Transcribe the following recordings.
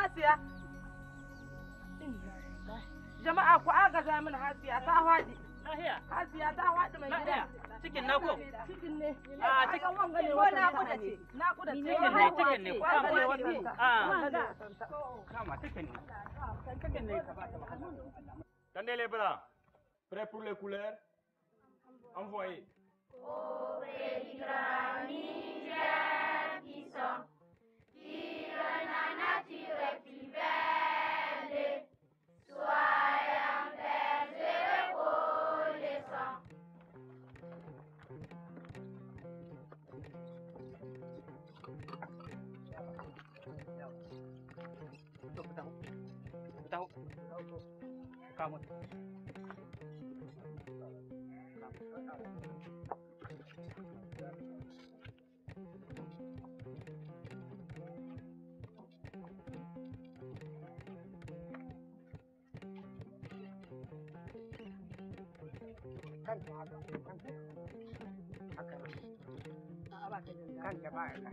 Hasiya. Jama'a ku agaza min Hasiya ta faɗi. Lahiya. Hasiya ta faɗi mai gida. Lahiya. Cikin na ko? Cikin ne. A cikin Akan wanga ne ko wata naƙuda ne. ce? Naƙuda ce. Cikin ne, cikin ne. Wanga ne Kama. wata. Ah. Wanga. Kama cikin ne. Cikin ne ka bata wahala. Tendez les bras. Prêt pour les couleurs Envoyez. To ku taho. Ku taho. Ku kamo. Kanka ba ya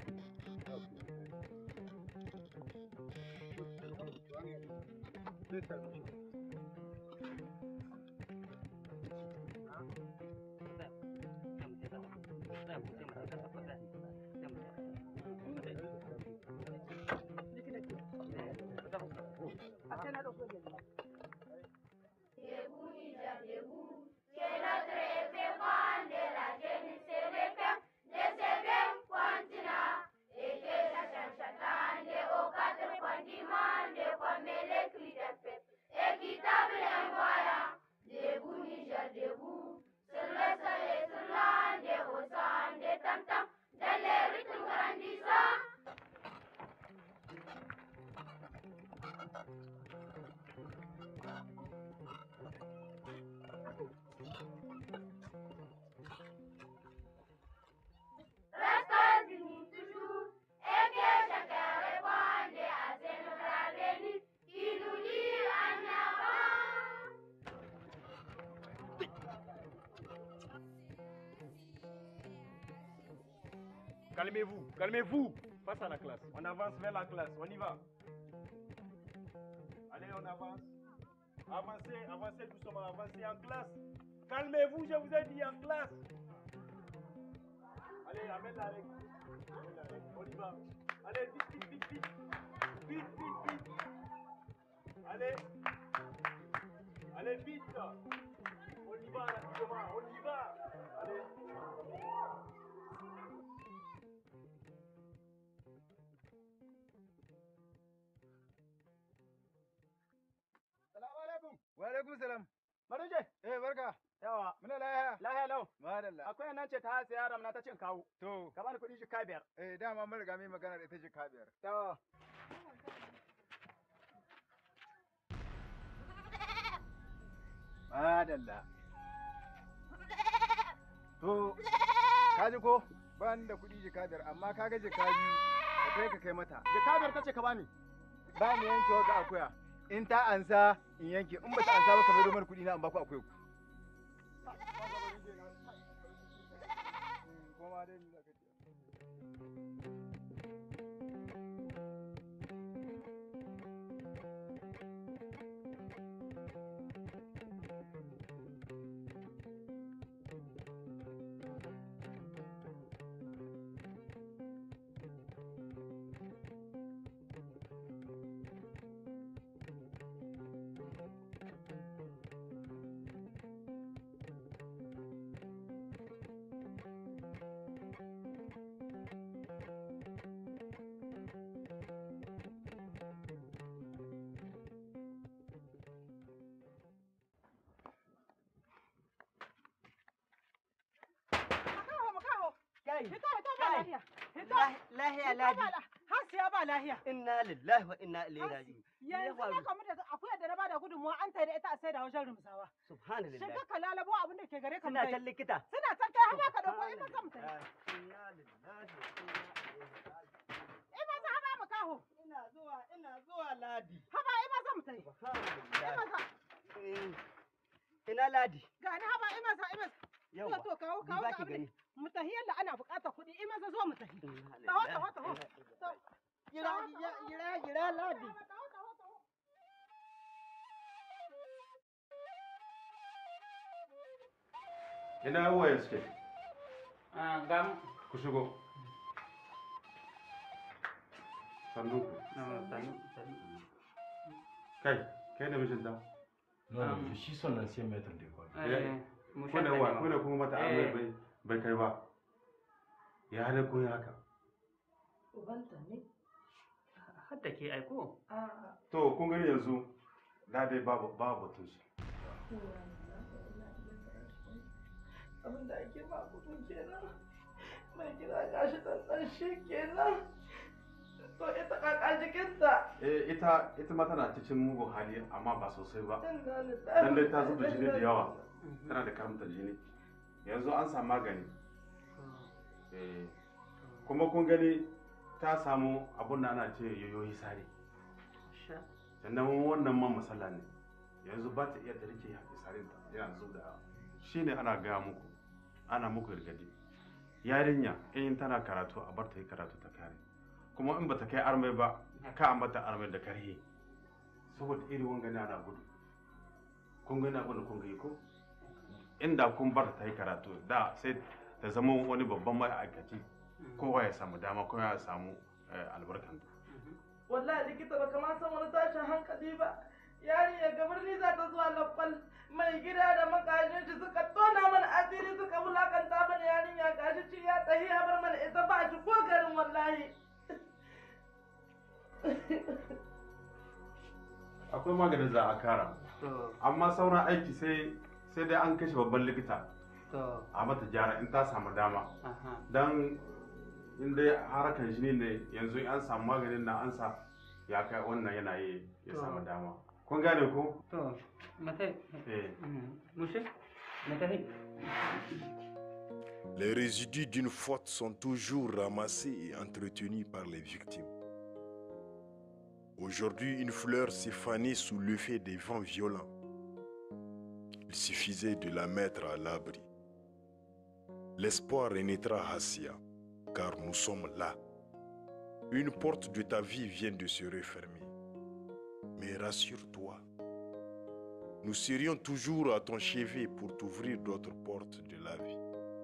Calmez-vous, calmez-vous. Face à la classe. On avance vers la classe. On y va. Allez, on avance. Avancez, avancez doucement, avancez en classe. Calmez-vous, je vous ai dit en classe. Allez, amène la règle. Amène la règle. On y va. Allez, vite, vite, vite, vite. Vite, vite, vite. Allez. Allez, vite. On y va rapidement. On y va. Allez. Salamu alaikum. Wa alaikum salam. Maruje. Eh barka. Yawa. Muna lahiya. Lahiya lau. Madalla. Akwai nan ce ta hasa yaram na ta cin kawo. To, Ka bani kuɗi jika biyar. eh dama mun riga mai magana da ita jika biyar. To. Madalla. To, ka ji ko? Ba ni da kuɗi jika biyar amma ka ga jika biyu ka kai ka kai mata. Jika biyar ta ce ka bani. Ba mu yanke wa ga akuya. In ta ansa in yanke in ba ta ansa ba ka mai mana kuɗi na an ba ku akuya ku. Koma dai ni za ka ce. Makaho, makaho. Kai, Hito, hito ba Kai. lahiya. Hito. lahiya Hito ladi. ba la- Hasiya ba lahiya. Inna lillahi wa inna ilaihi raji'un. Ya Yanzu faru. na kamu da akuyar da na bada gudunmuwa an tai da ita a sai da wajen rumsawa. Subhanallah. Shiga ka lalabo abin da ke gare ka Suna mutai. can likita. Suna can kai haba ka dauko in ka mutai. Inna lillahi wa inna ilaihi raji'un. In ma za haba makaho. Ina zuwa, ina zuwa ladi. Haba in ma za mutai. In ma Subhanallah. za. Eh, Ina ladi. Ga ni haba in ma za in ma za. Yawwa. To to kawo Ni kawo ba ka ki abin. gani. Mutahi yalla ana buƙatar kuɗi in ma za zo mutahi. Inna Taho lillahi taho taho. wa inna ilaihi raji'un. Gira, gira, gira, gira ladi. Taho taho ina waye suke Ah, gam. ku shigo sannu ku Ah, sanu, sanu. kai kai da mijinta Non, non, je suis son ancien maître d'école. Eh, mu kuna shanta wa ne ma. kuna kuma mata Eh. amai bai bai kai ba ya hada kun yi haka Ubanta ne. Har da ke aiko. A'a. to kun gani yanzu da dai babu babu batun su abin da ake ba kudin kenan mai gida gashi ɗanɗan shi kenan to ita kaka jikinta eh ita ita ma tana cikin mugun hali amma ba sosai ba inna lillahi dan dai ta zuba jini da yawa tana da karamta jini yanzu an samu magani eh kuma kun gani ta samu abun da ana ce yoyoyi sare Sha. sannan wannan man masala ne yanzu ba ta iya ta rike ya sare ta yana zub da shine ana gaya muku ana muku gargadi yarinya in tana karatu a bar ta yi karatu ta kare kuma in bata kai armai ba ka a mata armai da karhe saboda irin wanga ne ana gudu kun gani abin da kun gani ko inda kun bar ta yi karatu da sai ta zama wani babban ma'aikaci kowa ya samu dama kowa ya samu eh, albarkanta wallahi likita ba kama san wani tashin hankali ba yari ya gabar ni za ta zuwa lakwal mai gida da makajin shi suka tona mana asiri suka wulakanta mana yarinya gashi ci ya tsahi ya bar mana ita ba shi ko garin wallahi akwai maganin za a kara To, amma sauran aiki sai sai dai an kashe babban likita to, a mata gyara in ta samu dama aha. don in dai harakan jini ne yanzu in an samu maganin na an sa ya kai wannan yana yi ya To. samu dama kun gane ko To, matai. eh Mushe? Matai. Les résidus d'une faute sont toujours ramassés et entretenus par les victimes. Aujourd'hui, une fleur s'est fanée sous l'effet des vents violents. Il suffisait de la mettre à l'abri. L'espoir renaîtra Hassia, car nous sommes là. Une porte de ta vie vient de se refermer. Mais rassure-toi, nous serions toujours à ton chevet pour t'ouvrir d'autres portes de la vie.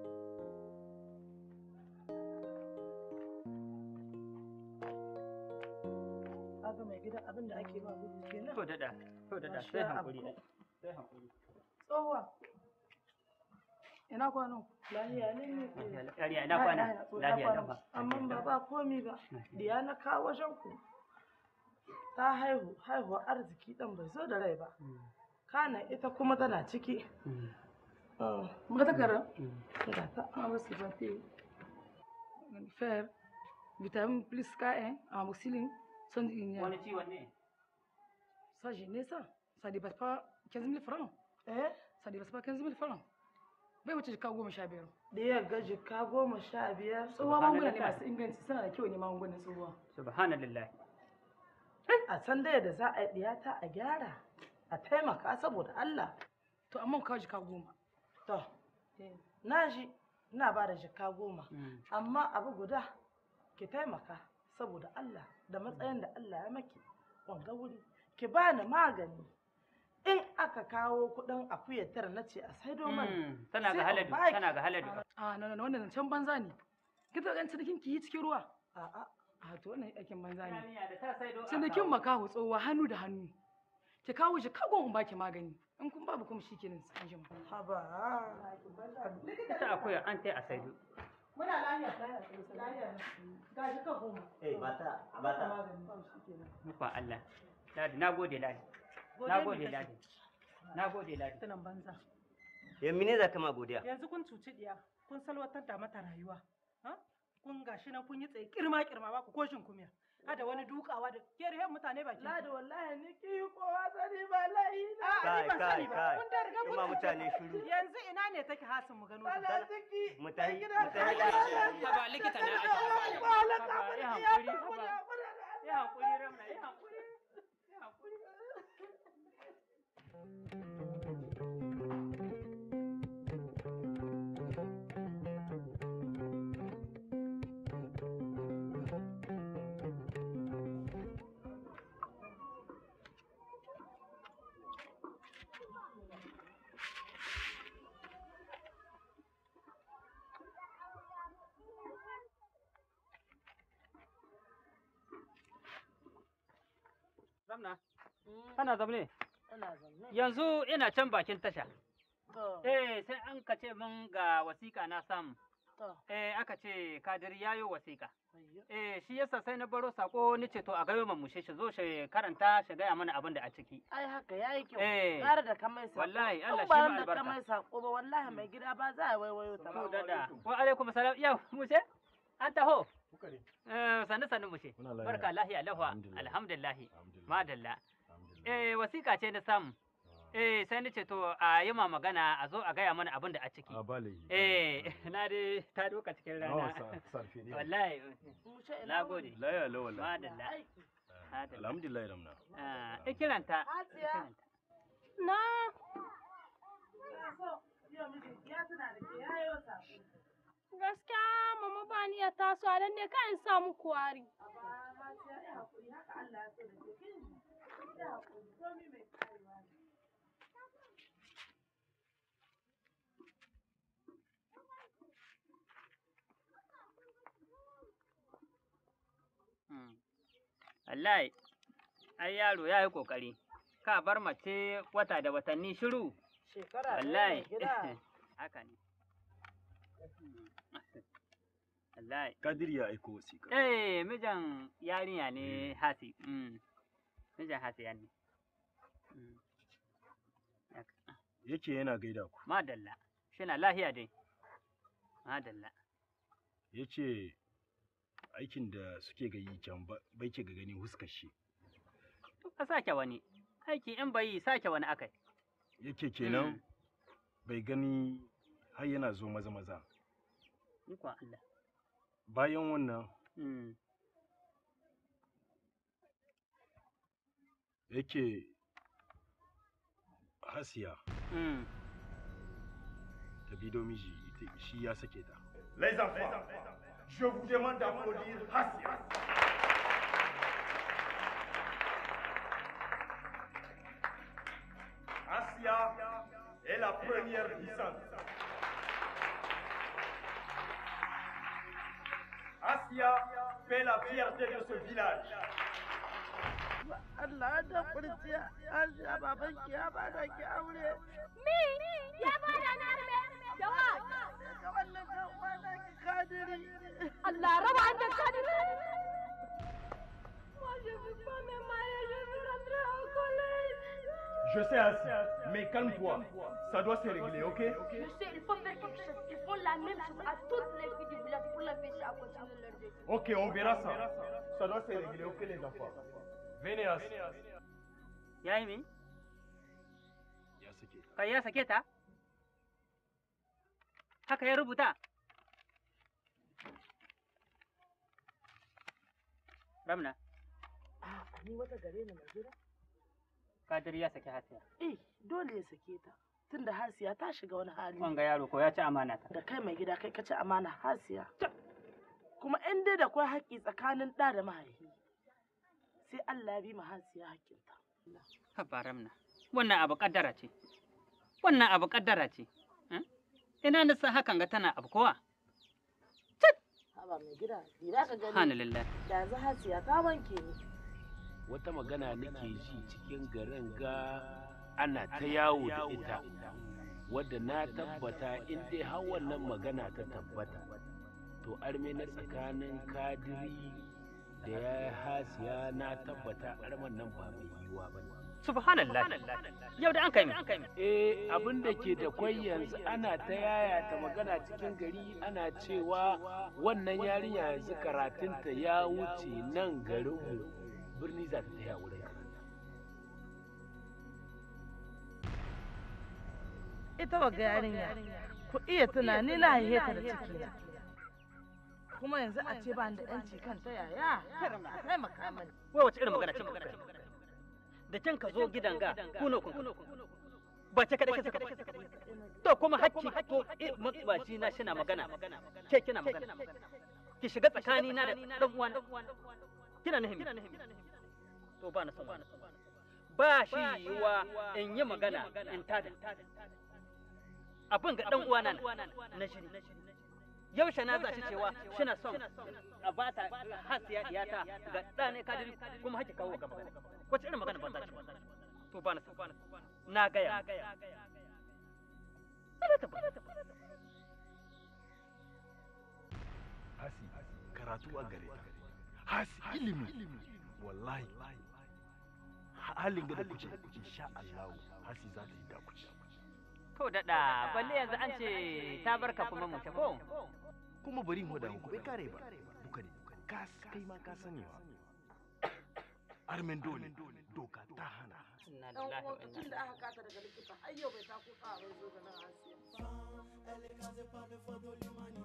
kaga mai gida abin da ake ba gudu kenan To daɗa, to daɗa, Masha sai hankuri. Allah. Sai hankuri. tsohuwa Ina kwano. lahiya ne ne Yariya ina kwana. Lafiya lau ba. amma ba ba komi ba diya na kawo wajen ku ta haihu haihuwar arziki dan bai zo da rai ba kana ita kuma tana ciki Muka takara. ga ta On va se battre. Faire vitamine plus K1, amoxicilline, sont une Wani ciwon ne? Ça, j'ai né ça. Ça dépasse pas 15 000 francs. eh Ça dépasse pas 15 000 francs. Bai wuce jika goma sha biyar. diyar ga jika goma sha biyar Tsohuwa magunguna ne masu inganci suna da kyau ne magungunan tsohuwa. Subhanallah. a san dai da za a yi diyata a gyara a taimaka saboda Allah To amma ku kawo jika goma. to na ji ina ba da jika goma amma abu guda ki taimaka saboda Allah da matsayin da Allah ya maki wanga wuri ki bani magani in aka kawo kuɗin akuyar tara na ce a saido mana Mm, Tana Sai ga a haladu, baki. tana ga haladu. A na na wannan zancen banza ne. Ki ta ɗan cinikin ki yi cikin ruwa. a'a A to wannan aikin banza ne. Yarinya da ta saido a Cinikin kawo. makaho tsohuwa hannu da hannu. Ki kawo shi kagon in baki magani. In kun babu kuma shi kenan an jima. haba Ita akwai an tai a saido. muna lafiya lafiya ga jika goma Eh, bata, a bata. mata magani ba shi kenan Nufin Allah. Ladi, na gode Ladi. Na gode Ladi. Na gode Ladi. Tunan banza. Yan mine za ka ma godiya? Yanzu kun cuci diya, kun salwatar da mata rayuwa. ha? Kun gashi nan kun yi tsaye kirma kirma ba ku koshin kumiya. Hada wani dukawa da kerehen mutane baki. Ladi wallahi ni ki yi kowa sani ba layi na. A'a, ni Kai, ban kai, sani ba. kai. Kun da riga kun Kuma cuce mutane ta. shiru. Yanzu ina ne take hasin mu gano ta. Ana ciki. Mu tahi, Gida mu tahi. Haba likita na aiki. Ba halaka Haba, ba ya ya hankuri, hakuri, haba. hakuri da Allah. Ya hankuri Ramna, ya hankuri. Ya hankuri. Ramna, kana zamne? Ina zanne. Yanzu ina can bakin tasha. To, Eh, sai an ka ce min ga wasiƙa na samu. to, Eh, aka ce Kadiri yayo wasiƙa. ayyo. Eh, shi yasa sai na baro sako ni ce to a gayo mamushe shi zo shi karanta shi gaya mana abin da a ciki. Ai haka yayi kyau. Eh. Gara da ka mai sako. Wallahi, Allah In shi ma ba da albarka. ka mai sako ba wallahi mai gida ba za a waiwayo ta Mu ba. dada. Wa alaikum salam. Yau, mushe? An taho. Kuka ne? Eh, sannu sannu mushe. Muna lafiya. Barka lahiya lahwa. Alhamdulillah. Alhamdulillah. Alhamdulillah. Madalla. Alhamdulillah. Eh, wasiƙa ce na samu. Eh, sai ni ce to a yi ma magana a zo a gaya mana abin da a ciki. A bale. Eh, na dai ta doka cikin Nawa rana. sa- sarfe ne. Wallahi, Mu ce ina na wuni? gode. Laya la wallahi. Madalla. Aiki. Madalla. Alhamdulillah ramna. Ah, ikiranta. Hasiya. Na, Ina so, yau miji ya tuna da ke yayo sako. gaskiya mama ba ni ya taso a ne kan in samu kwari. Amma Hasiya ya haƙuri haka Allah ya so da ke kin. Ya haƙuri komai mai karewa ne. Mm. Wallahi, ai yaro ya yi ƙoƙari. Ka bar mace wata da watanni shiru. Shekara ɗaya Wallahi. mai gida. Haka ne. Wallahi. Kadir ya aiko wasiƙa. Eh, mijin yarinya ne hasi. Mm. Mijin hasiya ne. Mm. Haka. Yake yana gaida ku. Madalla. Shina lahiya dai. Madalla. Yace aikin da suke gayi can ba- bai ke ga gani huskar shi. Ka sake wani. Aiki in bai yi sake wani akai. Yake kenan Mm. bai gani har yana zo maza maza. Ikon Allah. Bayan wannan Mm. yake Hasiya Mm. ta bido miji ita- shi ya sake ta. Les enfants, je vous demande d'applaudir Hassia. Hassia est la première puissance. Hassia fait la fierté de ce village. Allah da kurciya ya sha baban ki ya bada ki aure. Mi, ya bada na arme. Yawa, Daga wannan kan kwana ki kadiri. Allah raba an da kadiri. Moi, je veux pas me marier, je veux rentrer au collège. Je sais Hassia, mais calme-toi. Ça doit se régler, ok Je sais, il faut faire quelque chose. Ils font la même chose à toutes les filles du village pour l'empêcher à continuer leur vie. Ok, on verra ça. Ça doit se régler, ok les enfants Venez Hassia. Ya yi mi? Ya sake ta. Kai ya sake ta? Haka ya rubuta? Ramna, Ah, ni wata gare ni mai gida? Kadir ya saki hasiya. Eh, dole ya sake ta. Tunda Hasiya ta shiga wani hali. Wanga yaro ko ya ci amana ta. Da kai mai gida kai ka ci amana Hasiya. Kuma in dai da kwai haƙƙi tsakanin ɗa da mahaifi. Sai Allah ya bi ma Hasiya haƙƙinta. Haba Ramna, wannan abu kaddara ce. Wannan abu kaddara ce. Eh? Ina nisa hakan ga tana abu kowa. Haba mai gida, dira ka gani. Subhanallah. Da yanzu Hasiya ta wanke ni. wata magana nake ji cikin garin ga ana ta yawo da ita wadda na tabbata in dai har wannan magana ta tabbata to arme na tsakanin kadiri da ya hasiya na tabbata arman nan ba mai yiwuwa ba Subhanallah. Yau da an kai mi. eh abin da ke da kwai yanzu ana ta yaya ta magana cikin gari ana cewa wannan yarinya yanzu karatunta ya wuce nan garinmu birni za ta taya wurin karatu Ita wa yarinya. Ku iya tunani na haihe ta da ciki na. Kuma yanzu a ce ba ni da ƴanci kan ta yaya. Kar ma taimaka mani. Wai wace irin magana ce magana ce? Da can ka zo gidan ga kuno kun. Ba ce kada kisa kada. To kuma hakki to eh, matsubaci na shina magana. Ke kina magana. Ki shiga tsakani na da dan uwan. Kina nahimi. To ba na son wannan. Ba shi yiwa in yi magana in tada. Abin ga dan uwana na na shiri. Yaushe na za shi cewa shina son a bata hasiya iyata ga ɗane kadiri kuma haki kawo ga magana. wace irin magana banza ce to ba na so na gaya Ana ta bana hasi karatu a gare ta hasi ilimi wallahi halin ga da kuce insha Allah hasi za ta yi da kuce to daɗa balle yanzu an ce ta barka kuma mu ko kuma bari mu da ku bai kare ba duka ne ka kai ma ka sani wa armen dole doka ta hana dan uwan tun da aka kata daga likita har yau bai ta kuka a bai zo ga nan asiya